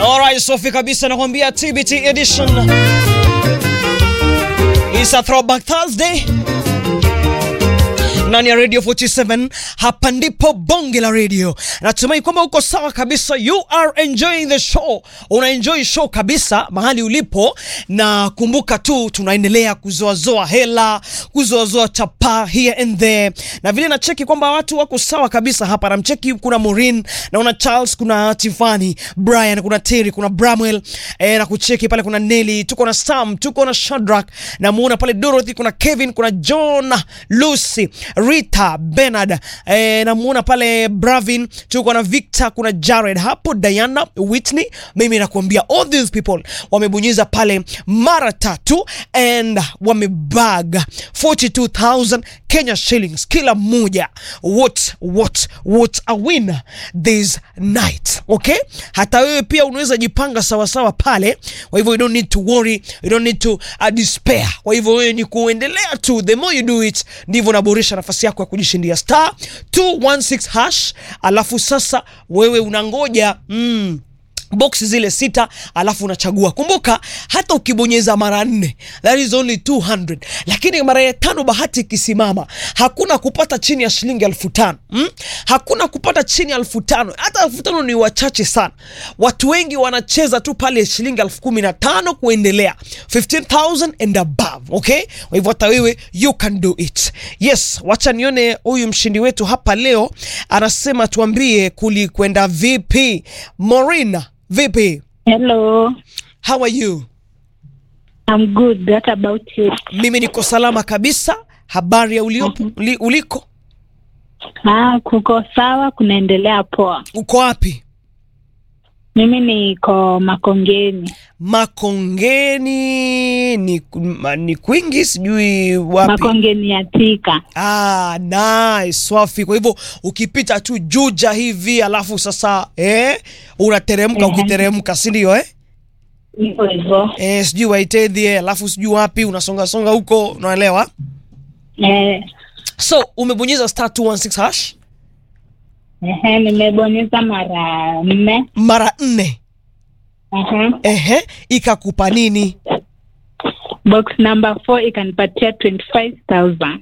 Alright, Sofi kabisa nakwambia TBT edition. It's a throwback Thursday. Ndani ya Radio 47 hapa ndipo bonge la radio. Natumai kwamba uko sawa kabisa. You are enjoying the show. Una enjoy show kabisa mahali ulipo, na kumbuka tu tunaendelea kuzoazoa hela, kuzoazoa chapa here and there, na vile nacheki kwamba watu wako sawa kabisa hapa. Namcheki kuna Maureen, naona Charles, kuna Tiffany, Brian, kuna Terry, kuna Bramwell eh, na kucheki pale kuna Nelly, tuko na Sam, tuko na Shadrack, namuona pale Dorothy, kuna Kevin, kuna John, Lucy, Rita, Bernard, eh, namuona pale Bravin, tuko na Victor, kuna Jared hapo, Diana, Whitney. Mimi nakuambia all these people wamebonyeza pale mara tatu and wamebag 42000 Kenya shillings kila mmoja. What what what a win this night. Okay? Hata wewe pia unaweza jipanga sawa sawa pale. Kwa hivyo you don't need to worry, you don't need to uh, despair. Kwa hivyo wewe ni kuendelea tu, the more you do it ndivyo unaboresha nafasi yako ya kujishindia star 216 hash, alafu sasa wewe unangoja mm, box zile sita alafu unachagua. Kumbuka hata ukibonyeza mara nne that is only 200, lakini mara ya tano bahati ikisimama hakuna kupata chini ya shilingi elfu tano mm? Hakuna kupata chini ya elfu tano hata elfu tano ni wachache sana. Watu wengi wanacheza tu pale shilingi elfu kumi na tano kuendelea 15000 and above. Okay, kwa hivyo hata wewe you can do it. Yes, wacha nione huyu mshindi wetu hapa leo anasema, tuambie kulikwenda vipi Morina. Vipi? Hello, How are you? I'm good. What about you? Mimi niko salama kabisa. Habari ya uliopo, uli, uliko? Ah, kuko sawa, kunaendelea poa. Uko wapi? Mimi niko Makongeni. Makongeni ni, ma- ni kwingi sijui wapi. Makongeni ya Thika. Ah, nice, swafi. Kwa hivyo ukipita tu Juja hivi alafu sasa eh, unateremka Mhm. ukiteremka, si ndio eh? Hivyo hivyo. Eh, sijui Waitedhi alafu sijui wapi unasonga songa huko, unaelewa? Eh, So umebonyeza star 216 hash ehe, nimebonyeza mara nne. mara nne. Ehe. Ehe, ikakupa nini? Box number 4 ikanipatia 25,000.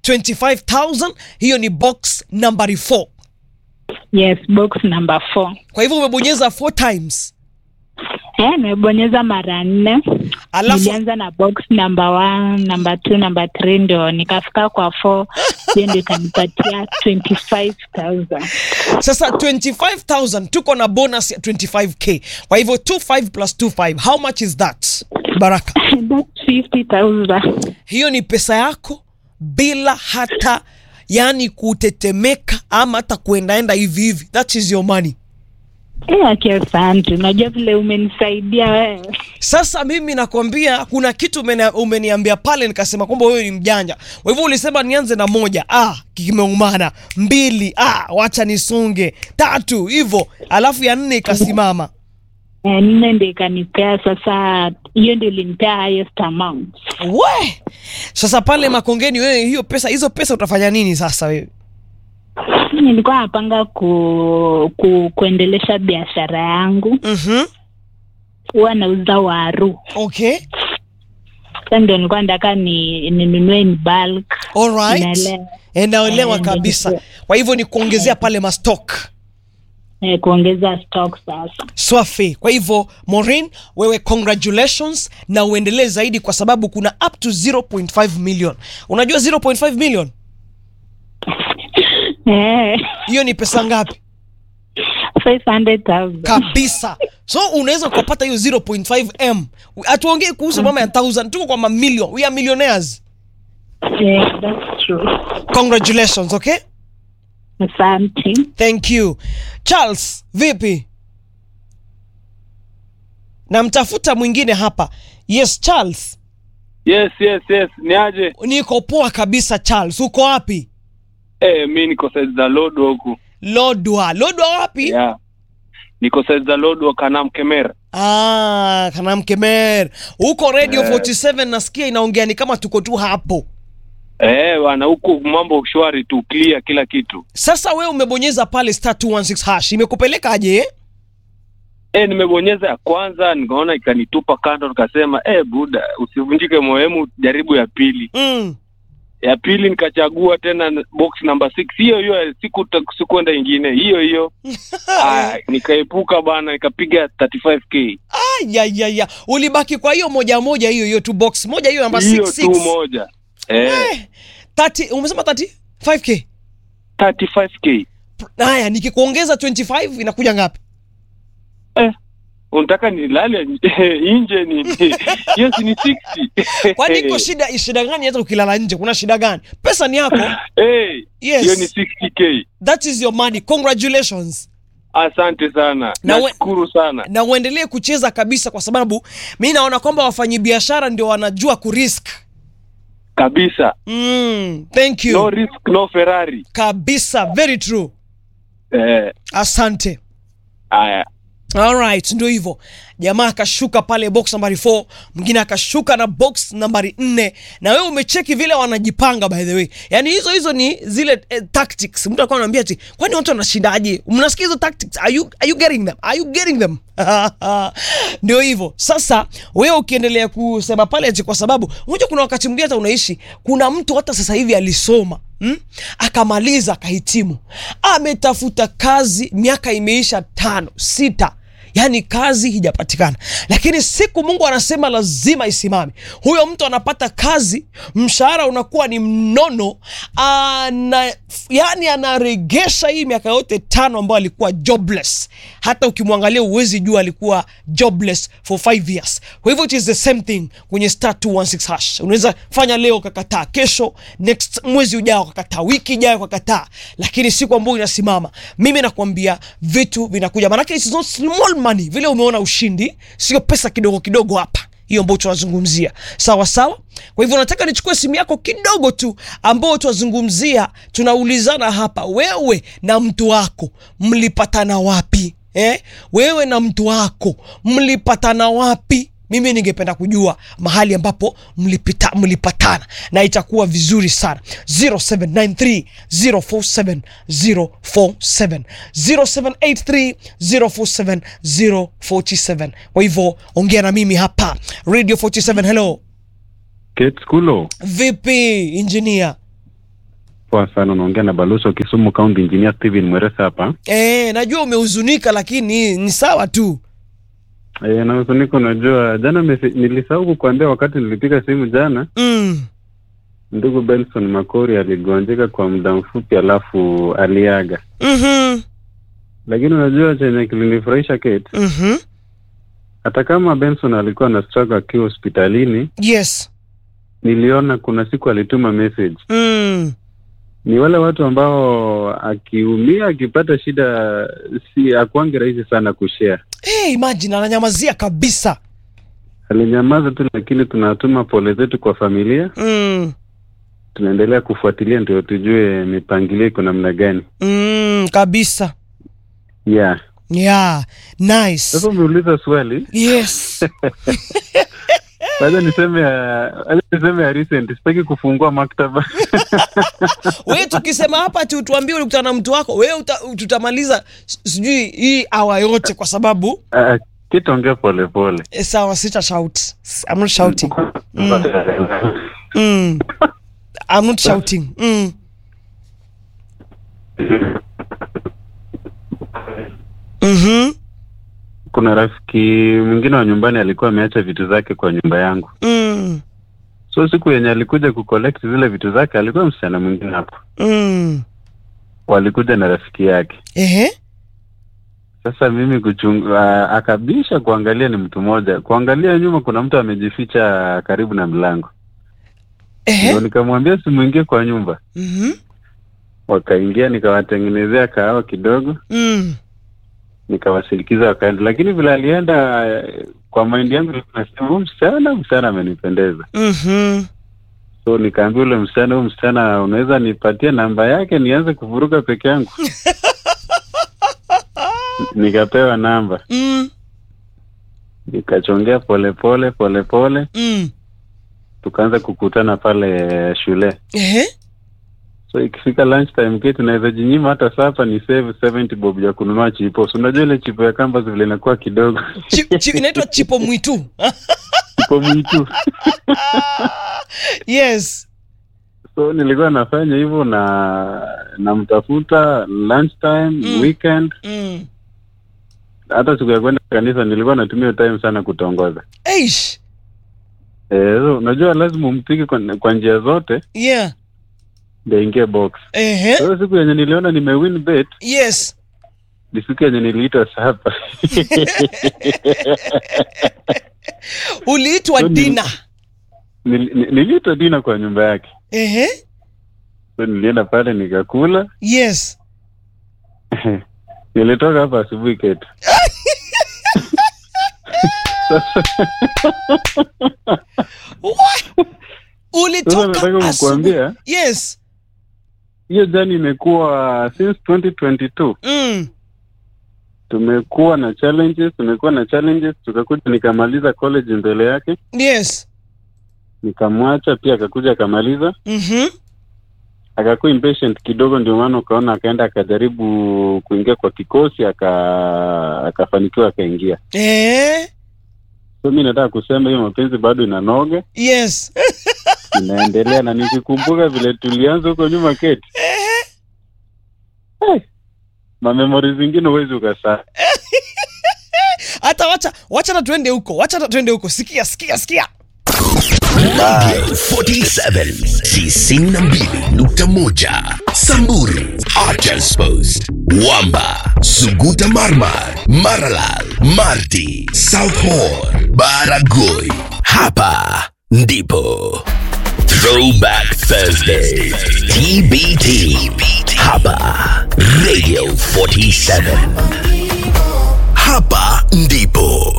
25000 hiyo ni box nambari 4 Yes, box number 4. kwa hivyo umebonyeza 4 times Eh, nimebonyeza mara nne. alafu Nilianza na box number 1, number 2, number 3 ndio nikafika kwa 4. Hiyo ndio ikanipatia 25,000. sasa 25000 tuko na bonus ya 25k kwa hivyo 25 plus 25 how much is that baraka That's 50,000. hiyo ni pesa yako bila hata yani kutetemeka ama hata kuendaenda hivi hivi that is your money Eh, aki asante. Unajua vile umenisaidia wewe. Sasa mimi nakwambia kuna kitu umeni- umeniambia pale, nikasema kwamba wewe ni mjanja. Kwa hivyo ulisema nianze na moja, ah, kimeumana. Mbili, ah, wacha nisunge. Tatu, hivyo alafu ya nne ikasimama. Eh, nne ndio ikanipea sasa, hiyo ndio ilinipea highest amount. We sasa pale Makongeni, wewe hiyo pesa, hizo pesa utafanya nini sasa wewe? Nilikuwa napanga ku, ku, kuendelesha biashara yangu, Mhm, huwa nauza waru. okay, Sasa ndio nilikuwa nataka ni ninunue in bulk. alright, Naelewa. Eh, naelewa Eh, kabisa. ndio. Kwa hivyo ni kuongezea pale mastock Eh, kuongeza stock sasa. Swafi. Kwa hivyo Maureen, wewe congratulations na uendelee zaidi, kwa sababu kuna up to 0.5 million. Unajua 0.5 million Eh, hiyo ni pesa ngapi? 500,000. Kabisa. So unaweza ukapata hiyo 0.5 m. Hatuongei kuhusu mama ya 1000, tuko kwa mamilion. We are millionaires. Eh, that's true. Congratulations, okay? Asante. Thank you. Charles, vipi? Namtafuta mwingine hapa. Yes, Charles. Yes, yes, yes. Ni aje? Niko poa kabisa Charles. Uko wapi? Eh, mi niko size za Lodwa huku. Lodwa. Lodwa wapi? Yeah. Niko size za Lodwa Kanam Kemer. Ah, Kanamkemer. Huko Radio Eh. 47 nasikia inaongea ni kama tuko tu hapo. Eh, bwana huku mambo shwari tu, clear kila kitu. Sasa wewe umebonyeza pale star 216 hash. Imekupeleka aje? eh? eh, nimebonyeza ya kwanza nikaona ikanitupa kando, nikasema eh, buda usivunjike moyemu, jaribu ya pili. Mm. Ya pili nikachagua tena box number six, hiyo hiyo, siku sikuenda ingine, hiyo hiyo. Aya, nikaepuka bana, nikapiga 35k ya, ya, ya. Ulibaki kwa hiyo moja moja hiyo hiyo tu box moja hiyo namba hiyo 66. tu moja eh, Eh, 30 umesema 35k. 35k Haya nikikuongeza 25 inakuja ngapi? eh, unataka nilale nje ni hiyo si ni 60 Kwani iko shida shida gani hata ukilala nje? Kuna shida gani? Pesa ni yako. Eh, Yes. hiyo ni 60k. That is your money. Congratulations. Asante sana, Na we- nashukuru sana. Na uendelee kucheza kabisa kwa sababu mi naona kwamba wafanyabiashara ndio wanajua kurisk. kabisa. Mm, thank you. No risk, no Ferrari. Kabisa, very true. Eh, Asante. haya Alright, ndio hivyo. Jamaa akashuka pale box nambari 4, mwingine akashuka na box nambari 4. Na wewe umecheki vile wanajipanga by the way. Yaani hizo hizo ni zile eh, tactics. Mtu alikuwa ananiambia ati, kwani watu wanashindaje? Mnasikia hizo tactics? Are you are you getting them? Are you getting them? Ndio hivyo. Sasa wewe ukiendelea kusema pale ati kwa sababu unajua kuna wakati mwingine hata unaishi kuna mtu hata sasa hivi alisoma Hmm? Akamaliza akahitimu, ametafuta kazi, miaka imeisha tano sita, yaani kazi hijapatikana, lakini siku Mungu anasema lazima isimame. Huyo mtu anapata kazi, mshahara unakuwa ni mnono, ana, yani anaregesha hii miaka yote tano ambayo alikuwa jobless. Hata ukimwangalia uwezi jua alikuwa jobless for five years. Kwa hivyo it is the same thing kwenye star 216 hash. Unaweza fanya leo ukakataa, kesho next mwezi ujao ukakataa, wiki ijayo ukakataa, lakini siku ambayo inasimama, mimi nakwambia vitu vinakuja, maanake it's not small money. Vile umeona ushindi, sio pesa kidogo kidogo hapa hiyo ambayo tunazungumzia sawa sawa. Kwa hivyo nataka nichukue simu yako kidogo tu, ambao tunazungumzia, tunaulizana hapa, wewe na mtu wako mlipatana wapi eh? Wewe na mtu wako mlipatana wapi? Mimi ningependa kujua mahali ambapo mlipita, mlipatana na itakuwa vizuri sana. 0793 047 047 0783 047 047. Kwa hivyo ongea na mimi hapa Radio 47. Hello, Kate Kulo, vipi engineer? poa sana. Unaongea na Baluso Kisumu County Engineer Steven Mweresa hapa. Eh, najua umehuzunika lakini ni sawa tu. E, na usuniko, unajua jana mesi, nilisahau kukuambia wakati nilipiga simu jana, Mm. ndugu Benson Makori aligonjeka kwa muda mfupi, alafu aliaga. Mhm. Lakini unajua chenye kilinifurahisha Kate, Mhm. hata kama Benson alikuwa na struggle akiwa hospitalini, Yes. niliona kuna siku alituma message. Mm. Ni wale watu ambao akiumia akipata shida, si akuange rahisi sana kushare Hey, imagine ananyamazia kabisa. alinyamaza tu, lakini tunatuma pole zetu kwa familia. Mm. Tunaendelea kufuatilia ndio tujue mipangilio iko namna gani. Mm, kabisa. Yeah, Yeah. Nice. sasa umeuliza swali, Yes. wacha niseme ya- wacha niseme ya recent, sitaki kufungua maktaba Wewe tukisema hapa tu tuambie ulikutana na mtu wako, wewe uta, tutamaliza s- sijui hii awa yote kwa sababu Ah, kitu ongea pole pole. eh, sawa sita shout. I'm not shouting. Mm. I'm not shouting. Mm. Mhm. Kuna rafiki mwingine wa nyumbani alikuwa ameacha vitu zake kwa nyumba yangu, Mm. so siku yenye alikuja kucollect zile vitu zake alikuwa msichana mwingine hapo, Mm. walikuja na rafiki yake. Ehe. Sasa mimi kuchunga, akabisha kuangalia ni mtu mmoja, kuangalia nyuma kuna mtu amejificha karibu na mlango, Ehe. ndio nikamwambia simuingie kwa nyumba. Mhm. Wakaingia, nikawatengenezea kahawa kidogo, Mm. nikawasindikiza wakaenda, lakini vile alienda eh, kwa maindi yangu nasema huyu msichana msichana amenipendeza, Mhm. so nikaambia ule msichana, huyu msichana unaweza nipatie namba yake nianze kuvuruga peke yangu? Nikapewa namba, Mm. nikachongea polepole polepole, Mm. tukaanza kukutana pale shule. Ehe. so ikifika lunch time keti naweza jinyima hata sapa ni save 70 bob ya kununua chipo so unajua ile chipo ya kamba vile inakuwa kidogo Chi- chi- inaitwa chipo mwitu chipo mwitu yes so nilikuwa nafanya hivyo na namtafuta lunch time Mm. weekend mm. hata siku ya kwenda kanisa nilikuwa natumia hiyo time sana kutongoza Eish. eh, so, unajua lazima umpige kwa, kwa njia zote yeah ndio ingie box Ehe. Kwa hiyo siku yenye niliona nimewin bet yes ni siku yenye niliitwa sapa uliitwa So ni- dina Nil- ni- niliitwa dina kwa nyumba yake Ehe. so nilienda pale nikakula yes nilitoka hapa asubuhi ketu What? sasa ulitoka nataka asubuhi kukuambia yes hiyo jani imekuwa since 2022 mm. tumekuwa na challenges tumekuwa na challenges tukakuja nikamaliza college mbele yake yes nikamwacha pia akakuja akamaliza mm-hmm. akakuwa impatient kidogo ndio maana ukaona akaenda akajaribu kuingia kwa kikosi aka akafanikiwa akaingia eh. so mi nataka kusema hiyo mapenzi bado inanoga yes inaendelea na nikikumbuka vile tulianza huko nyuma keti hey, mamemori zingine huwezi ukasaa hata wacha wacha na tuende huko wacha na tuende huko sikia sikia sikia Radio 47 92.1 Samburu Archers Post Wamba Suguta Marmar Maralal Marti South Horn Baragoi Hapa ndipo Throwback Thursday TBT Hapa Radio 47 Hapa ndipo